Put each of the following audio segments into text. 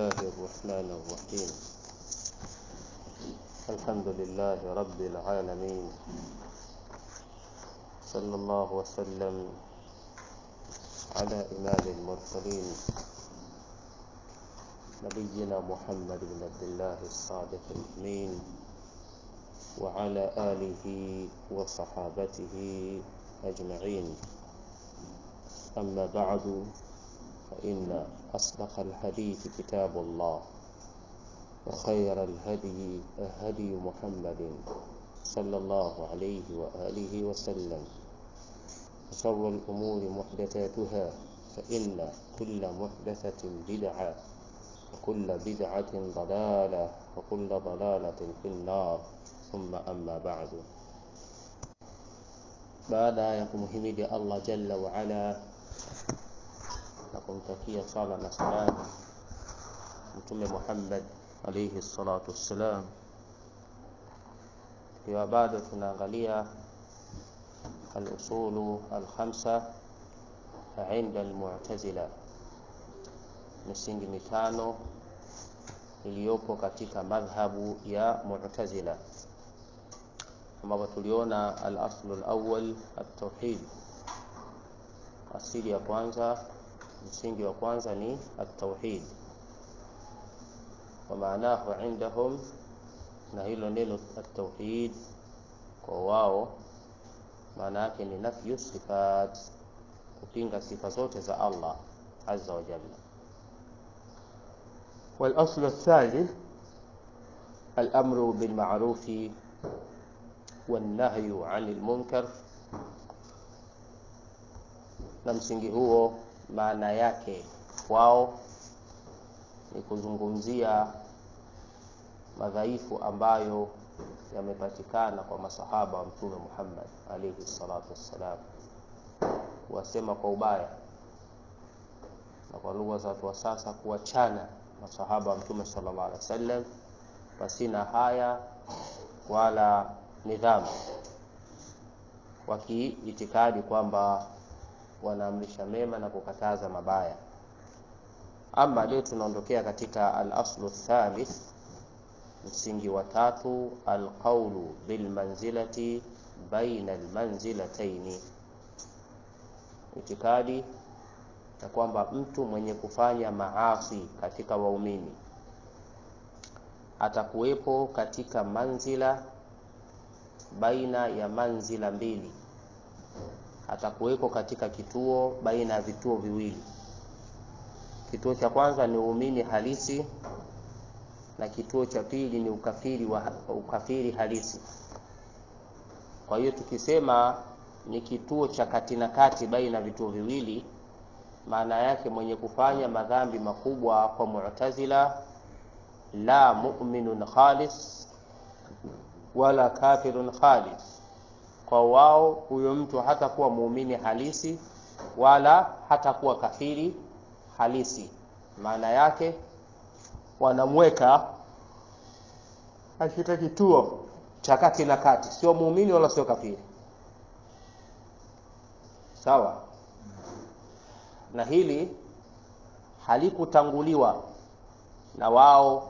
الله الرحمن الرحيم الحمد لله رب العالمين صلى الله وسلم على إمام المرسلين نبينا محمد بن عبد الله الصادق الأمين وعلى آله وصحابته أجمعين أما بعد فإن أصدق الحديث كتاب الله وخير الهدي هدي محمد صلى الله عليه وآله وسلم وشر الأمور محدثاتها فإن كل محدثة بدعة وكل بدعة ضلالة وكل ضلالة في النار ثم أما بعد baada ya kumhimidi Allah jalla wa ala na kumtakia sala na salam mtume Muhammad alayhi salatu wassalam, tukiwa bado tunaangalia al-usulu al-khamsa inda al-mu'tazila, misingi mitano iliyopo katika madhhabu ya Mu'tazila ambapo tuliona al-aslu al-awwal at-tauhid, asili ya kwanza, msingi wa kwanza ni at-tauhid wa maanahu indahum, na hilo neno at-tauhid kwa wao maana yake ni nafyu sifat, kupinga sifa zote za Allah azza wa jalla. والأصل الثالث الأمر بالمعروف والنهي عن المنكر na msingi huo maana yake wao ni kuzungumzia madhaifu ambayo yamepatikana kwa masahaba wa mtume Muhammad alayhi salatu wassalam, kuwasema kwa ubaya na kwa lugha za watu wa sasa kuwachana masahaba wa mtume sallallahu alaihi wasallam pasina haya wala nidhamu, wakiitikadi kwamba wanaamrisha mema na kukataza mabaya. Ama leo tunaondokea katika al-aslu thalith, msingi wa tatu, alqaulu bilmanzilati baina almanzilataini, itikadi ya kwamba mtu mwenye kufanya maasi katika waumini atakuwepo katika manzila baina ya manzila mbili, atakuweko katika kituo baina ya vituo viwili. Kituo cha kwanza ni uumini halisi na kituo cha pili ni ukafiri wa ukafiri halisi. Kwa hiyo tukisema ni kituo cha kati na kati baina ya vituo viwili, maana yake mwenye kufanya madhambi makubwa kwa Mu'tazila, la mu'minun khalis wala kafirun khalis. Kwa wao huyo mtu hatakuwa muumini halisi wala hatakuwa kafiri halisi. Maana yake wanamweka katika kituo cha kati na kati, sio muumini wala sio kafiri. Sawa, na hili halikutanguliwa na wao,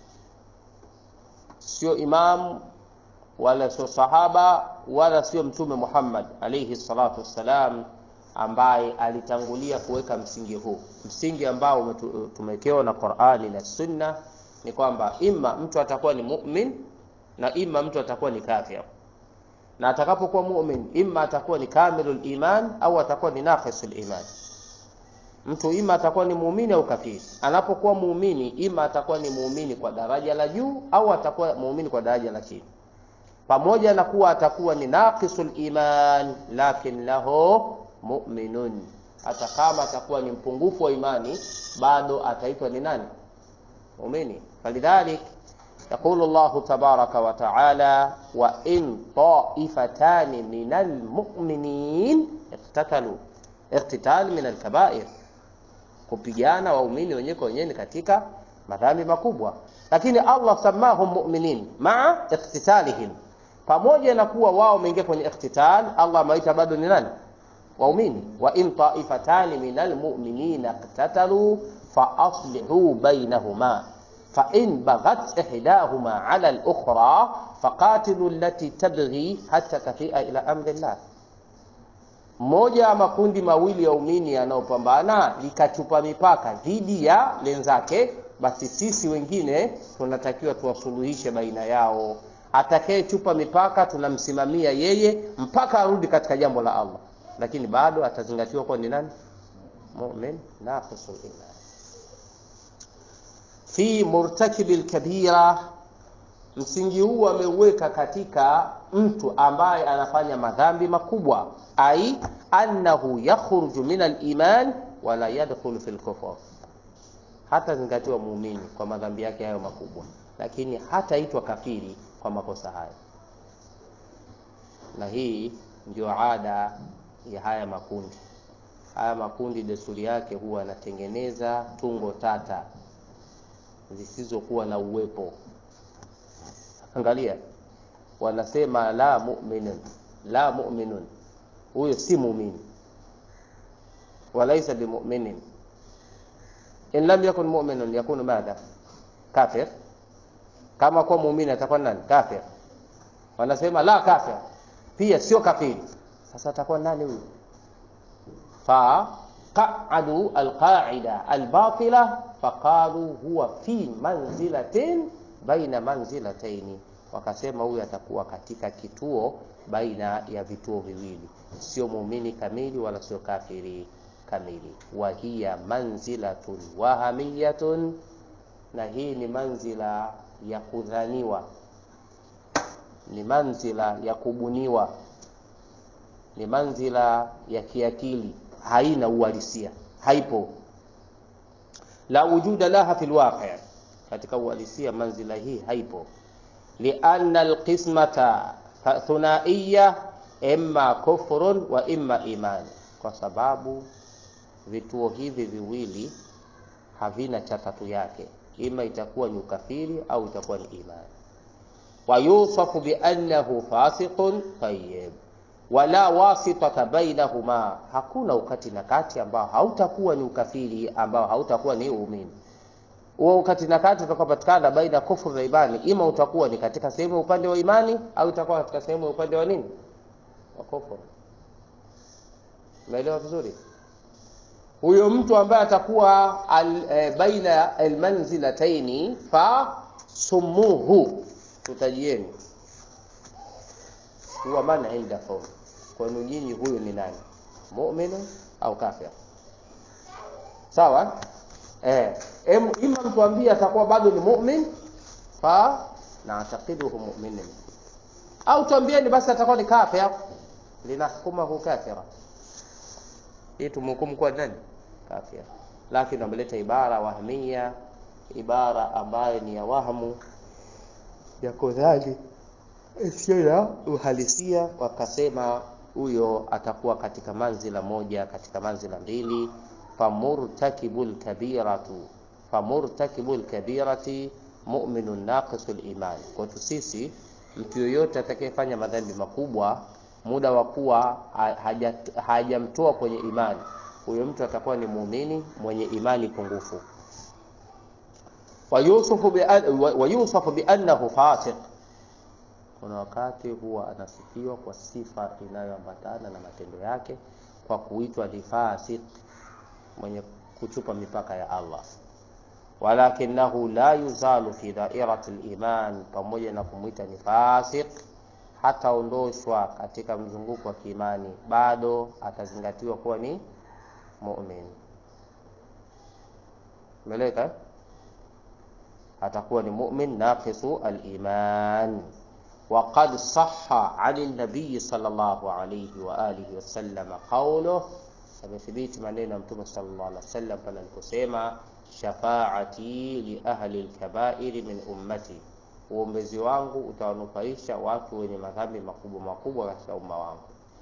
sio imamu wala sio sahaba wala sio Mtume Muhammad alayhi salatu wassalam, ambaye alitangulia kuweka msingi huu. Msingi ambao tumewekewa na Qur'ani na Sunna ni kwamba ima mtu atakuwa ni mu'min na ima mtu atakuwa ni kafir, na atakapokuwa mu'min ima atakuwa ni kamilul iman au atakuwa ni naqisul iman. Mtu ima atakuwa ni muumini au kafiri. Anapokuwa muumini, ima atakuwa ni muumini kwa daraja la juu au atakuwa muumini kwa daraja la chini pamoja na kuwa atakuwa ni naqisul iman, lakin lahu mu'minun, hata kama atakuwa ni mpungufu wa imani bado ataitwa ni nani? Muumini. Falidhalik yaqulu Allah tabaraka wa taala, wa in ta'ifatani minal mu'minin iqtatalu, iqtital min al-kaba'ir, kupigana waumini wenyewe kwa wenyewe katika madhambi makubwa, lakini Allah samahum mu'minin maa iqtitalihim pamoja na kuwa wao wameingia kwenye ikhtital, Allah amewaita bado ni nani? Waumini. wa in taifatani minal mu'minina iqtatalu فأصلحوا بينهما فإن بغت إحداهما على الأخرى فقاتلوا التي تبغي حتى تفيء إلى أمر الله mmoja ya makundi mawili ya umini yanayopambana likachupa mipaka dhidi ya lenzake basi sisi wengine tunatakiwa tuwasuluhishe baina yao atakayechupa mipaka tunamsimamia yeye mpaka arudi katika jambo la allah lakini bado atazingatiwa kuwa ni nani mumin naqisul iman fi murtakibi lkabira msingi huu ameuweka katika mtu ambaye anafanya madhambi makubwa ai annahu yakhruju min aliman wala yadkhulu fi lkufur hata zingatiwa muumini kwa madhambi yake hayo makubwa lakini hataitwa kafiri kwa makosa hayo na hii ndio ada ya haya makundi haya makundi desturi yake huwa anatengeneza tungo tata zisizokuwa na uwepo angalia wanasema la mu'minun la mu'minun huyo si muumini walaisa bimuminin in lam yakun mu'minun yakunu madha kafir kama kuwa muumini atakuwa nani kafir wanasema la kafir pia sio kafiri sasa atakuwa nani huyu faqaadu alqaida albatila faqalu huwa fi manzilatin baina manzilataini wakasema huyu atakuwa katika kituo baina ya vituo viwili sio muumini kamili wala sio kafiri kamili wa hiya manzilatun wahamiyatun na hii ni manzila ya kudhaniwa ni manzila ya kubuniwa ni manzila ya kiakili haina uhalisia haipo la wujuda laha fi lwaqi katika uhalisia manzila hii haipo lianna alqismata thunaiya imma kufrun wa imma iman kwa sababu vituo hivi viwili havina cha tatu yake ima itakuwa ni ukafiri au itakuwa ni imani wayusafu biannahu fasiqun tayyib wala wasitata bainahuma hakuna ukati na kati ambao hautakuwa ni ukafiri ambao hautakuwa ni uumini huo ukati na kati utakaopatikana baina kufuru na imani ima utakuwa ni katika sehemu ya upande wa imani au utakuwa katika sehemu ya upande wa nini wa kufuru umeelewa vizuri huyo mtu ambaye atakuwa al, e, baina almanzilataini fa sumuhu tutajieni huwa man indakum kwenu nyinyi huyu ni nani mu'min au kafir sawa eh em, ima mtuambie atakuwa bado ni mu'min fa naatakiduhu mu'minin au tuambieni basi atakuwa ni kafir linahkumahu kafira hii tumhukumu kuwa nani kafir lakini wameleta ibara wahmia ibara ambayo ni ya wahmu ya kudhani sio ya uhalisia wakasema huyo atakuwa katika manzila moja katika manzila mbili famurtakibu lkabiratu famurtakibu lkabirati muminun naqisu liman kwetu sisi mtu yoyote atakayefanya madhambi makubwa muda wa kuwa hajamtoa kwenye imani huyo mtu atakuwa ni muumini mwenye imani pungufu wayusafu biannahu fasiq kuna wakati huwa anasifiwa kwa sifa inayoambatana na matendo yake kwa kuitwa ni fasik mwenye kuchupa mipaka ya allah walakinahu la yuzalu fi dairati liman pamoja na kumwita ni fasik hataondoshwa katika mzunguko wa kiimani bado atazingatiwa kuwa ni mumin meleka atakuwa ni mumin naqisu aliman وقد صح عن النبي صلى الله عليه وآله وسلم قوله amethibiti maneno ya mtume sallallahu alaihi wasallam pale aliposema shafaati li ahli lkabairi min ummati uombezi wangu utawanufaisha watu wenye madhambi makubwa makubwa katika umma wangu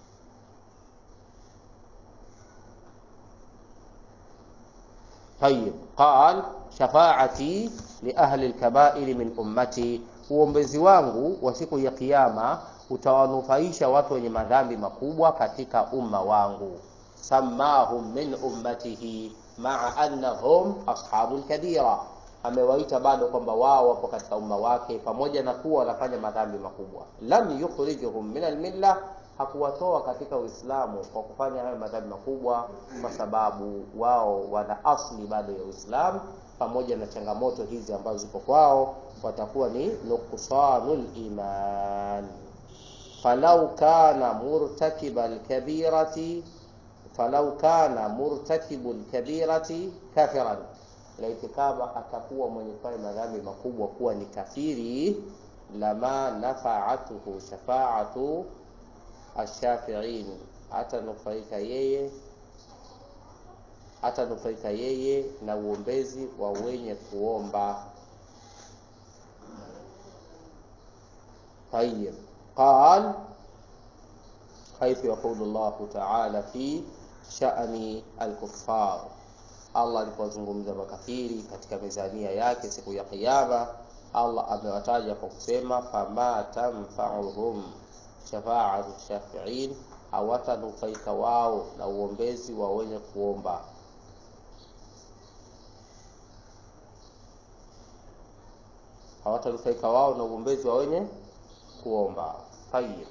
طيب قال شفاعتي لأهل الكبائر من أمتي uombezi wangu wa siku ya kiyama utawanufaisha watu wenye madhambi makubwa katika umma wangu samahum min ummatihi maa annahum ashabul kabira amewaita bado kwamba wao wapo katika umma wake pamoja na kuwa wanafanya madhambi makubwa lam yukhrijuhum min almilla hakuwatoa katika uislamu kwa kufanya hayo madhambi makubwa kwa sababu wao wana asli bado ya uislamu pamoja na changamoto hizi ambazo zipo kwao watakuwa ni nuqsanul iman falau kana murtakiba lkabirati falau kana murtakibu lkabirati kafiran laiti kama atakuwa mwenye kufanya madhambi makubwa kuwa ni kafiri lama nafaatuhu shafaatu ashafiin atanufaika yeye atanufaika yeye na uombezi wa wenye kuomba طيب قال حيث يقول الله تعالى في شأن الكفار Allah alipozungumza makafiri katika mizania yake siku ya Kiyama, Allah amewataja kwa kusema fama tanfauhum shafaatu shafiin, hawatanufaika wao na uombezi wa wenye kuomba. Hawatanufaika wao na uombezi wa wenye kuomba. Tayib.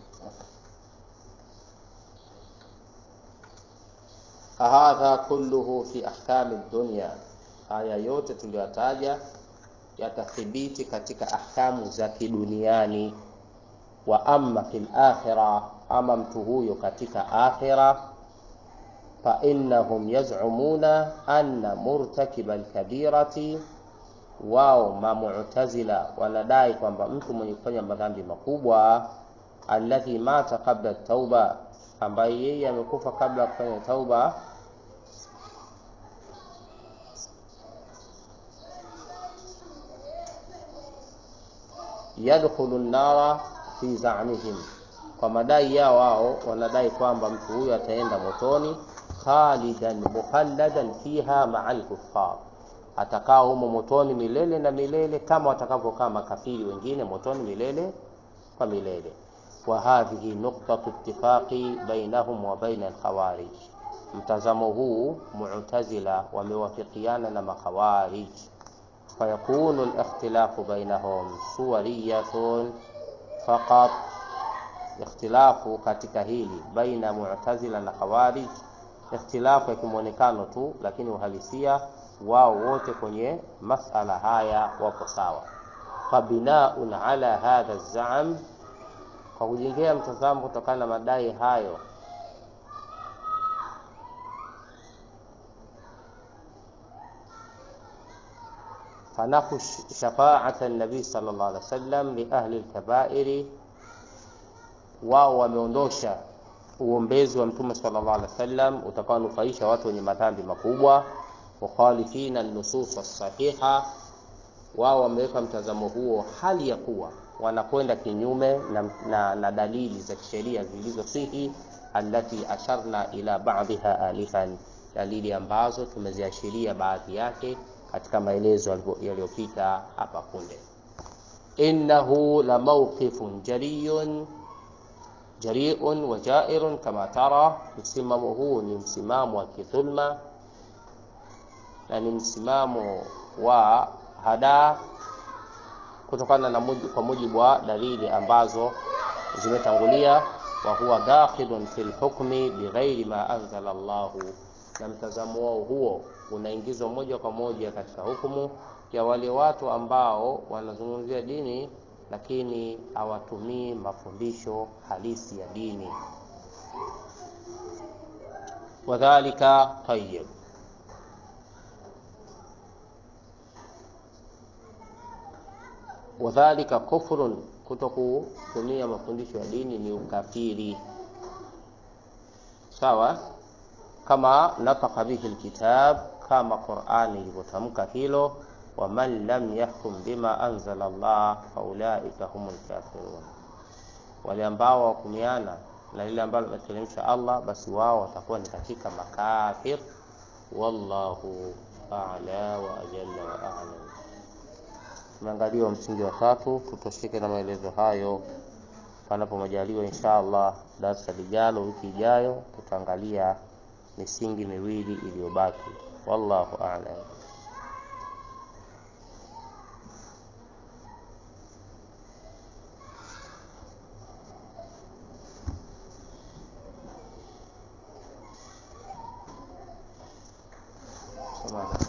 hadha kulluhu fi ahkami dunya, haya yote tuliyotaja yatathibiti katika ahkamu za kiduniani. Wa amma fil akhira, ama mtu huyo katika akhira, fa innahum yaz'umuna anna murtakiba alkabirati, wao mamutazila wanadai kwamba mtu mwenye kufanya madhambi makubwa, alladhi mata qabla tauba ambaye yeye amekufa kabla ya kufanya tauba yadkhulu nnara fi zamihim, kwa madai yao wao wanadai kwamba mtu huyo ataenda motoni khalidan mukhalladan fiha maa lkuffar, atakaa humo motoni milele na milele kama watakavyokaa makafiri wengine motoni milele kwa milele wa hadhihi nuqtatu ittifaqi bainahum wa baina alkhawarij, mtazamo huu Mu'tazila wamewafikiana na makhawarij. Fayakunu alikhtilafu bainahum suwariyatun faqat, ikhtilafu katika hili baina Mu'tazila na khawarij, ikhtilafu ya kimwonekano tu, lakini uhalisia wao wote kwenye masala haya wapo sawa. Fabinaun ala hadha zam kwa kujengea mtazamo kutokana na madai hayo, fanafu shafaata nabii sallallahu alaihi wasallam li ahli lkabairi, wao wameondosha uombezi wa mtume sallallahu alaihi wasallam utakaonufaisha watu wenye madhambi makubwa. Mukhalifina nusus sahiha, wao wameweka mtazamo huo hali ya kuwa wanakwenda kinyume na, na, na dalili za kisheria zilizosihi, allati asharna ila ba'dha alifan, dalili ambazo tumeziashiria baadhi yake katika maelezo yaliyopita hapa punde. Innahu la mawqifun jariyun jariun wa jairun kama tara, msimamo huu ni msimamo wa kidhulma na ni msimamo wa hadaa kutokana na mujibu, kwa mujibu wa dalili ambazo zimetangulia. Wa huwa dakhilun fil hukmi bighairi ma anzala Allahu, na mtazamo wao huo unaingizwa moja kwa moja katika hukumu ya wale watu ambao wanazungumzia dini lakini hawatumii mafundisho halisi ya dini. Wadhalika tayyib wadhalika kufrun, kuto kutumia mafundisho ya dini ni ukafiri. Sawa, kama nataka bihi alkitab, kama Qur'ani ilivyotamka hilo, waman lam yahkum bima anzala Allah faulaika humul kafirun, wale ambao wahukumiana na lile ambalo ameteremsha Allah, basi wao watakuwa ni katika makafir. Wallahu a'la wa ajalla wa a'lam. Tumeangaliwa msingi wa tatu, tutosheke na maelezo hayo. Panapo majaliwa, insha Allah, darasa lijalo, wiki ijayo, tutaangalia misingi miwili iliyobaki. wallahu a'lam. Samahani.